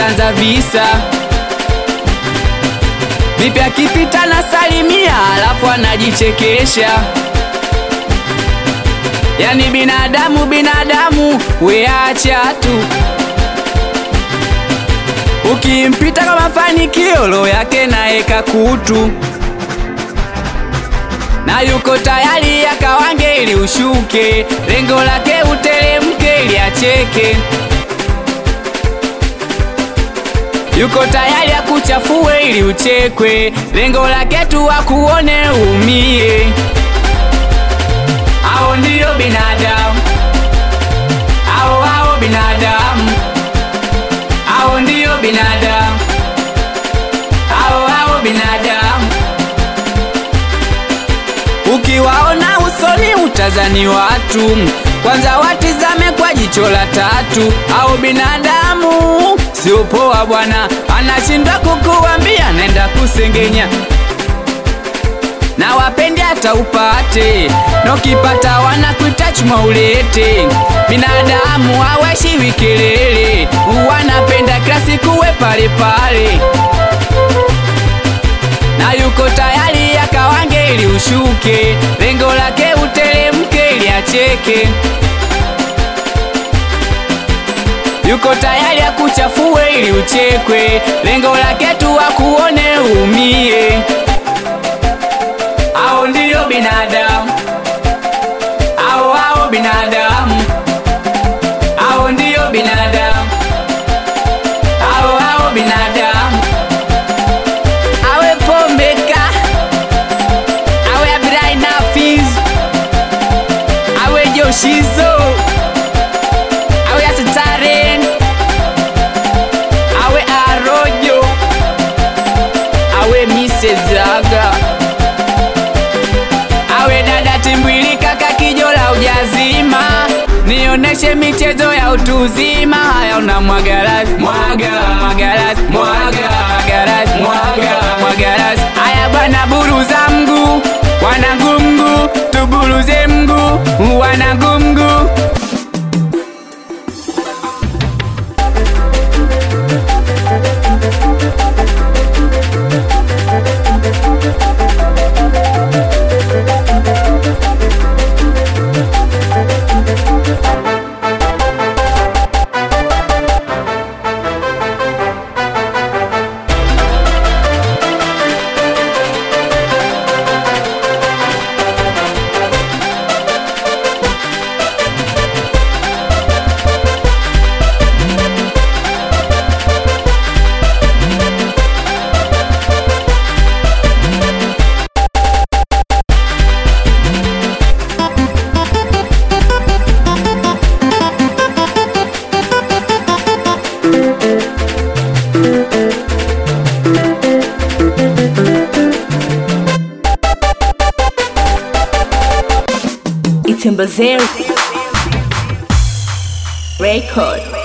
kanza visa vipi akipita na salimia alafu anajichekesha yani binadamu binadamu weacha tu ukimpita kwa mafanikio lo yake naeka kutu na yuko tayari akawange ili ushuke lengo lake utelemke ili acheke yuko tayari akuchafue ili uchekwe lengo lake tu akuone umie hao ndiyo binadamu hao hao binadamu hao ndiyo binadamu hao hao binadamu ukiwaona usoni utazani watu kwanza watizame kwa jicho la tatu au binadamu sio poa bwana anashindwa kukuambia naenda kusengenya na wapendi hata upate na ukipata wanakuita chuma ulete binadamu haweshiwi kelele wanapenda kila siku we pale pale na yuko tayari akawange ili ushuke lengo lake utelemke ili acheke yuko tayari akuchafue ili uchekwe lengo lake tu akuone umie au ndiyo binadamu au au binadamu au ndiyo binadamu au au binadamu awe pombeka awe abirai nafiz awe joshizo awe asitaren awe arojo awe misezaga awe dada timbwili kaka kijola ujazima nioneshe michezo ya utuzima haya una mwagarazi mwaga mwagarazi mwaga mwagarazi mwaga mwagarazi haya bwana buruza mguu wanangu mguu tuburuze mguu wanangu mguu Itembezero Record